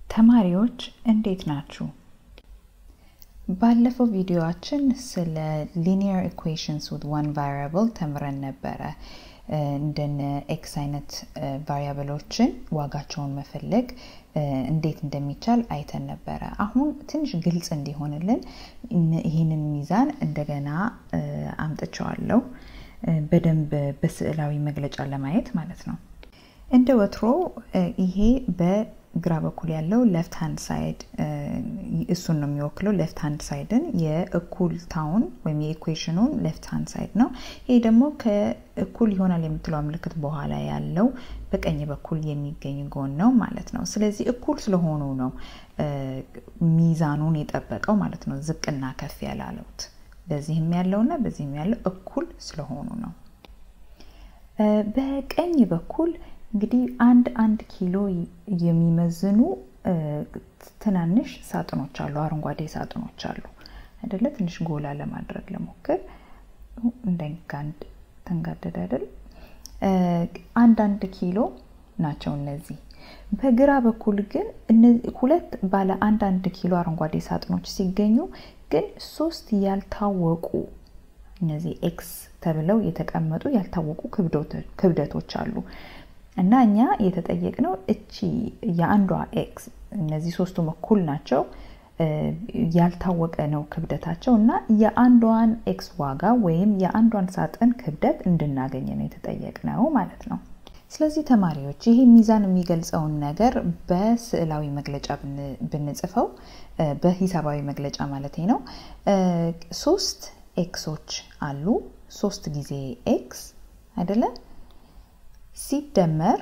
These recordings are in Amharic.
ተማሪዎች እንዴት ናችሁ? ባለፈው ቪዲዮአችን ስለ ሊኒየር ኢኩዌሽንስ ዊዝ ዋን ቫሪያብል ተምረን ነበረ። እንደነ ኤክስ አይነት ቫሪያብሎችን ዋጋቸውን መፈለግ እንዴት እንደሚቻል አይተን ነበረ። አሁን ትንሽ ግልጽ እንዲሆንልን ይህንን ሚዛን እንደገና አምጥቸዋለሁ በደንብ በስዕላዊ መግለጫ ለማየት ማለት ነው። እንደ ወትሮ ይሄ በግራ በኩል ያለው ሌፍት ሃንድ ሳይድ እሱን ነው የሚወክለው። ሌፍት ሃንድ ሳይድን የእኩልታውን ወይም የኢኩዌሽኑን ሌፍት ሃንድ ሳይድ ነው። ይሄ ደግሞ ከእኩል ይሆናል የምትለው ምልክት በኋላ ያለው በቀኝ በኩል የሚገኝ ጎን ነው ማለት ነው። ስለዚህ እኩል ስለሆኑ ነው ሚዛኑን የጠበቀው ማለት ነው። ዝቅና ከፍ ያላለውት በዚህም ያለውና በዚህም ያለው እኩል ስለሆኑ ነው። በቀኝ በኩል እንግዲህ አንድ አንድ ኪሎ የሚመዝኑ ትናንሽ ሳጥኖች አሉ፣ አረንጓዴ ሳጥኖች አሉ አይደለ? ትንሽ ጎላ ለማድረግ ለሞክር እንዳይጋንድ ተንጋደድ አይደል? አንዳንድ ኪሎ ናቸው እነዚህ። በግራ በኩል ግን ሁለት ባለ አንዳንድ ኪሎ አረንጓዴ ሳጥኖች ሲገኙ ግን ሶስት ያልታወቁ እነዚህ ኤክስ ተብለው የተቀመጡ ያልታወቁ ክብደቶች አሉ እና እኛ የተጠየቅነው እቺ የአንዷ ኤክስ እነዚህ ሶስቱም እኩል ናቸው ያልታወቀ ነው ክብደታቸው እና የአንዷን ኤክስ ዋጋ ወይም የአንዷን ሳጥን ክብደት እንድናገኝ ነው የተጠየቅነው ማለት ነው። ስለዚህ ተማሪዎች ይሄ ሚዛን የሚገልጸውን ነገር በስዕላዊ መግለጫ ብንጽፈው በሂሳባዊ መግለጫ ማለት ነው። ሶስት ኤክሶች አሉ። ሶስት ጊዜ ኤክስ አይደለ? ሲደመር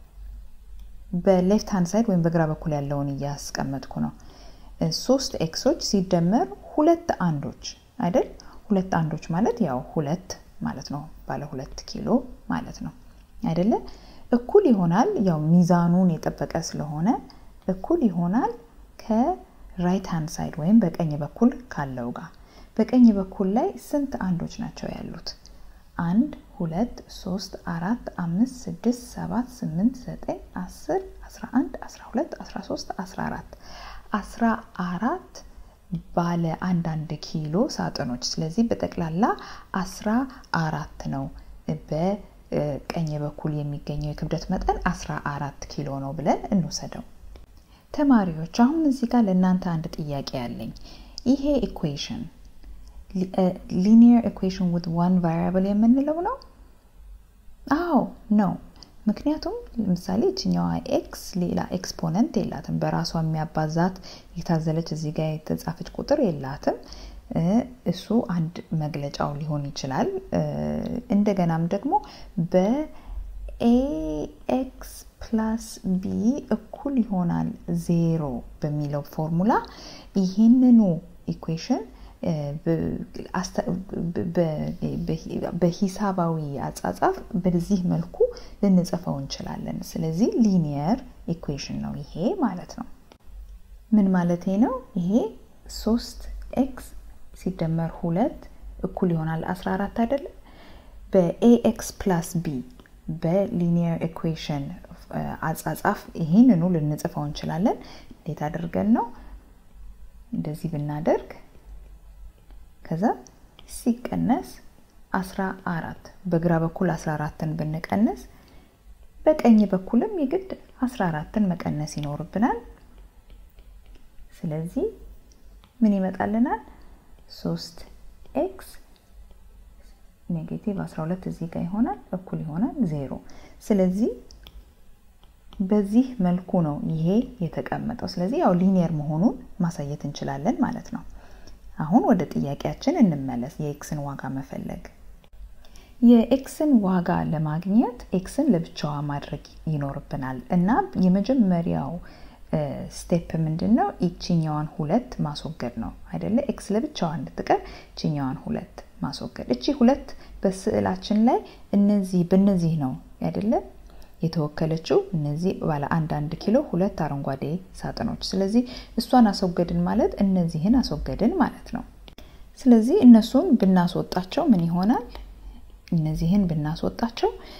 በሌፍት ሃንድ ሳይድ ወይም በግራ በኩል ያለውን እያስቀመጥኩ ነው። ሶስት ኤክሶች ሲደመር ሁለት አንዶች አይደል? ሁለት አንዶች ማለት ያው ሁለት ማለት ነው። ባለ ሁለት ኪሎ ማለት ነው አይደለ? እኩል ይሆናል ያው ሚዛኑን የጠበቀ ስለሆነ እኩል ይሆናል ከራይት ሃንድ ሳይድ ወይም በቀኝ በኩል ካለው ጋር። በቀኝ በኩል ላይ ስንት አንዶች ናቸው ያሉት? አንድ ሁለት ሶስት አራት አምስት ስድስት ሰባት ስምንት ዘጠኝ አስር አስራ አንድ አስራ ሁለት አስራ ሶስት አስራ አራት አስራ አራት ባለ አንዳንድ ኪሎ ሳጥኖች። ስለዚህ በጠቅላላ አስራ አራት ነው በቀኝ በኩል የሚገኘው የክብደት መጠን አስራ አራት ኪሎ ነው ብለን እንውሰደው። ተማሪዎች አሁን እዚህ ጋር ለእናንተ አንድ ጥያቄ ያለኝ ይሄ ኢኩዌሽን ሊኒየር ኢኩዌሽን ዊዝ ዋን ቫሪያብል የምንለው ነው? አዎ ነው። ምክንያቱም ለምሳሌ እችኛዋ ኤክስ ሌላ ኤክስፖነንት የላትም። በራሷ የሚያባዛት የታዘለች እዚህ ጋር የተጻፈች ቁጥር የላትም። እሱ አንድ መግለጫው ሊሆን ይችላል። እንደገናም ደግሞ በኤኤክስ ፕላስ ቢ እኩል ይሆናል ዜሮ በሚለው ፎርሙላ ይህንኑ ኢኩዌሽን በሂሳባዊ አጻጻፍ በዚህ መልኩ ልንጽፈው እንችላለን። ስለዚህ ሊኒየር ኢኩዌሽን ነው ይሄ ማለት ነው። ምን ማለት ነው? ይሄ ሶስት ኤክስ ሲደመር ሁለት እኩል ይሆናል 14 አይደለም? በኤኤክስ ፕላስ ቢ በሊኒየር ኢኩዌሽን አጻጻፍ ይህንኑ ልንጽፈው እንችላለን። እንዴት አድርገን ነው? እንደዚህ ብናደርግ ከዛ ሲቀነስ 14 በግራ በኩል 14ን ብንቀንስ በቀኝ በኩልም የግድ 14ን መቀነስ ይኖርብናል። ስለዚህ ምን ይመጣልናል? 3 ኤክስ ኔጌቲቭ 12 እዚህ ጋር ይሆናል እኩል ይሆናል ዜሮ። ስለዚህ በዚህ መልኩ ነው ይሄ የተቀመጠው። ስለዚህ ያው ሊኒየር መሆኑን ማሳየት እንችላለን ማለት ነው። አሁን ወደ ጥያቄያችን እንመለስ። የኤክስን ዋጋ መፈለግ። የኤክስን ዋጋ ለማግኘት ኤክስን ለብቻዋ ማድረግ ይኖርብናል እና የመጀመሪያው ስቴፕ ምንድን ነው? ይችኛዋን ሁለት ማስወገድ ነው አይደለ? ኤክስ ለብቻዋ እንድትቀር ይችኛዋን ሁለት ማስወገድ። እቺ ሁለት በስዕላችን ላይ እነዚህ በእነዚህ ነው አይደለ የተወከለችው እነዚህ ባለ አንዳንድ ኪሎ ሁለት አረንጓዴ ሳጥኖች። ስለዚህ እሷን አስወገድን ማለት እነዚህን አስወገድን ማለት ነው። ስለዚህ እነሱን ብናስወጣቸው ምን ይሆናል? እነዚህን ብናስወጣቸው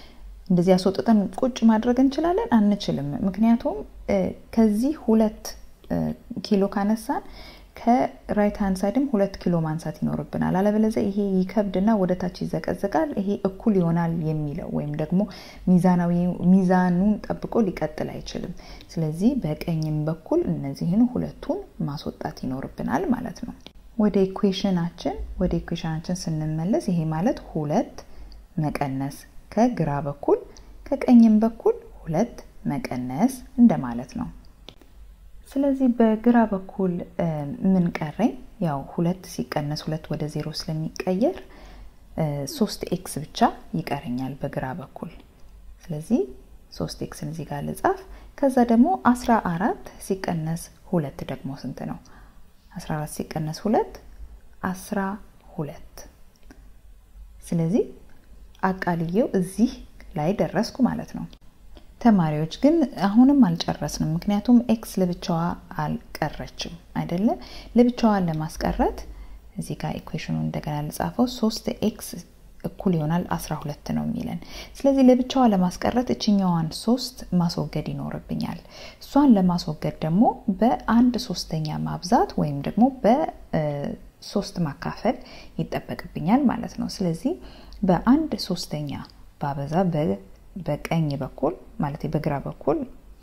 እንደዚህ ያስወጥተን ቁጭ ማድረግ እንችላለን? አንችልም። ምክንያቱም ከዚህ ሁለት ኪሎ ካነሳን ከራይት ሃንድ ሳይድም ሁለት ኪሎ ማንሳት ይኖርብናል። አለበለዚያ ይሄ ይከብድና ወደ ታች ይዘቀዘቃል። ይሄ እኩል ይሆናል የሚለው ወይም ደግሞ ሚዛናዊ ሚዛኑን ጠብቆ ሊቀጥል አይችልም። ስለዚህ በቀኝም በኩል እነዚህን ሁለቱን ማስወጣት ይኖርብናል ማለት ነው። ወደ ኢኩዌሽናችን ወደ ኢኩዌሽናችን ስንመለስ ይሄ ማለት ሁለት መቀነስ ከግራ በኩል ከቀኝም በኩል ሁለት መቀነስ እንደማለት ነው። ስለዚህ በግራ በኩል ምን ቀረኝ? ያው ሁለት ሲቀነስ ሁለት ወደ ዜሮ ስለሚቀየር ሶስት ኤክስ ብቻ ይቀረኛል በግራ በኩል። ስለዚህ ሶስት ኤክስን እዚህ ጋር ልጻፍ። ከዛ ደግሞ አስራ አራት ሲቀነስ ሁለት ደግሞ ስንት ነው? አስራ አራት ሲቀነስ ሁለት አስራ ሁለት ስለዚህ አቃልየው እዚህ ላይ ደረስኩ ማለት ነው። ተማሪዎች ግን አሁንም አልጨረስንም፣ ምክንያቱም ኤክስ ለብቻዋ አልቀረችም አይደለ? ለብቻዋን ለማስቀረት እዚህ ጋር ኢኩዌሽኑ እንደገና ልጻፈው። ሶስት ኤክስ እኩል ይሆናል አስራ ሁለት ነው የሚለን። ስለዚህ ለብቻዋ ለማስቀረት እችኛዋን ሶስት ማስወገድ ይኖርብኛል። እሷን ለማስወገድ ደግሞ በአንድ ሶስተኛ ማብዛት ወይም ደግሞ በሶስት ማካፈል ይጠበቅብኛል ማለት ነው። ስለዚህ በአንድ ሶስተኛ ባበዛ በቀኝ በኩል ማለት በግራ በኩል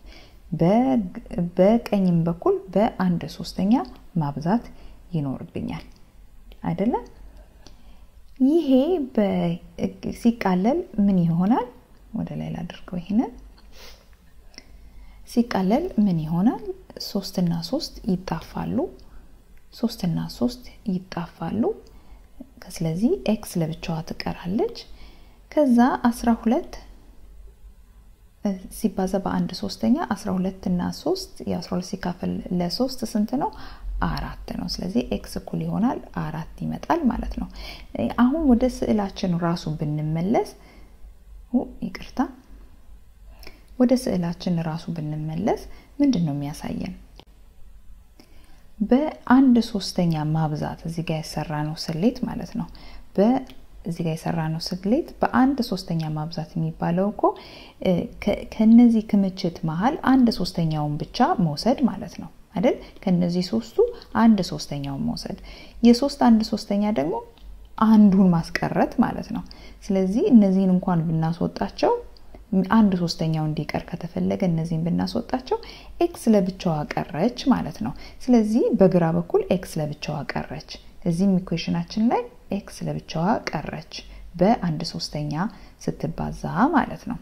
በቀኝም በኩል በአንድ ሶስተኛ ማብዛት ይኖርብኛል አይደለም። ይሄ ሲቃለል ምን ይሆናል? ወደ ላይ ላድርገው። ይሄንን ሲቃለል ምን ይሆናል? ሶስት እና ሶስት ይጣፋሉ። ሶስት እና ሶስት ይጣፋሉ። ስለዚህ ኤክስ ለብቻዋ ትቀራለች። ከዛ አስራ ሁለት ሲባዛ በአንድ ሶስተኛ አስራ ሁለት እና ሶስት የአስራ ሁለት ሲካፈል ለሶስት ስንት ነው? አራት ነው። ስለዚህ ኤክስ እኩል ይሆናል አራት ይመጣል ማለት ነው። አሁን ወደ ስዕላችን ራሱ ብንመለስ ይቅርታ፣ ወደ ስዕላችን ራሱ ብንመለስ ምንድን ነው የሚያሳየን? በአንድ ሶስተኛ ማብዛት እዚህ ጋር የሰራ ነው ስሌት ማለት ነው። እዚህ ጋር የሰራ ነው ስሌት በአንድ ሶስተኛ ማብዛት የሚባለው እኮ ከነዚህ ክምችት መሀል አንድ ሶስተኛውን ብቻ መውሰድ ማለት ነው አይደል? ከነዚህ ሶስቱ አንድ ሶስተኛውን መውሰድ፣ የሶስት አንድ ሶስተኛ ደግሞ አንዱን ማስቀረት ማለት ነው። ስለዚህ እነዚህን እንኳን ብናስወጣቸው አንድ ሶስተኛው እንዲቀር ከተፈለገ እነዚህን ብናስወጣቸው ኤክስ ለብቻዋ ቀረች ማለት ነው። ስለዚህ በግራ በኩል ኤክስ ለብቻዋ ቀረች። እዚህም ኢኩዌሽናችን ላይ ኤክስ ለብቻዋ ቀረች በአንድ ሶስተኛ ስትባዛ ማለት ነው።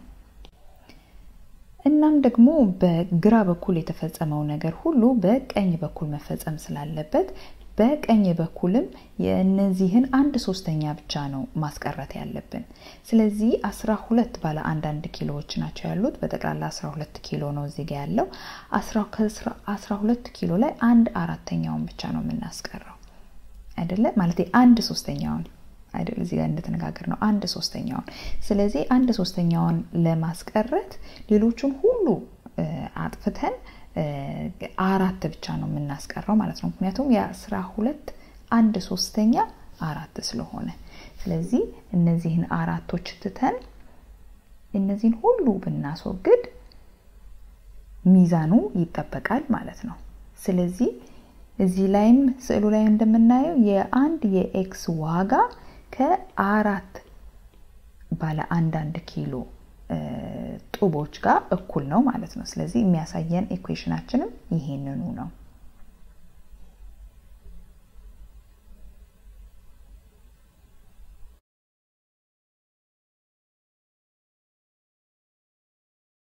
እናም ደግሞ በግራ በኩል የተፈጸመው ነገር ሁሉ በቀኝ በኩል መፈጸም ስላለበት በቀኝ በኩልም የእነዚህን አንድ ሶስተኛ ብቻ ነው ማስቀረት ያለብን። ስለዚህ አስራ ሁለት ባለ አንዳንድ ኪሎዎች ናቸው ያሉት። በጠቅላላ አስራ ሁለት ኪሎ ነው እዚህ ጋ ያለው። አስራ ሁለት ኪሎ ላይ አንድ አራተኛውን ብቻ ነው የምናስቀረው አይደለ? ማለት አንድ ሶስተኛውን አይደል? እዚህ ጋር እንደተነጋገር ነው አንድ ሶስተኛውን። ስለዚህ አንድ ሶስተኛውን ለማስቀረት ሌሎቹን ሁሉ አጥፍተን አራት ብቻ ነው የምናስቀረው ማለት ነው። ምክንያቱም የአስራ ሁለት አንድ ሶስተኛ አራት ስለሆነ፣ ስለዚህ እነዚህን አራቶች ትተን እነዚህን ሁሉ ብናስወግድ ሚዛኑ ይጠበቃል ማለት ነው። ስለዚህ እዚህ ላይም ስዕሉ ላይ እንደምናየው የአንድ የኤክስ ዋጋ ከአራት ባለ አንዳንድ ኪሎ ጡቦች ጋር እኩል ነው ማለት ነው። ስለዚህ የሚያሳየን ኢኩዌሽናችንም ይሄንኑ ነው።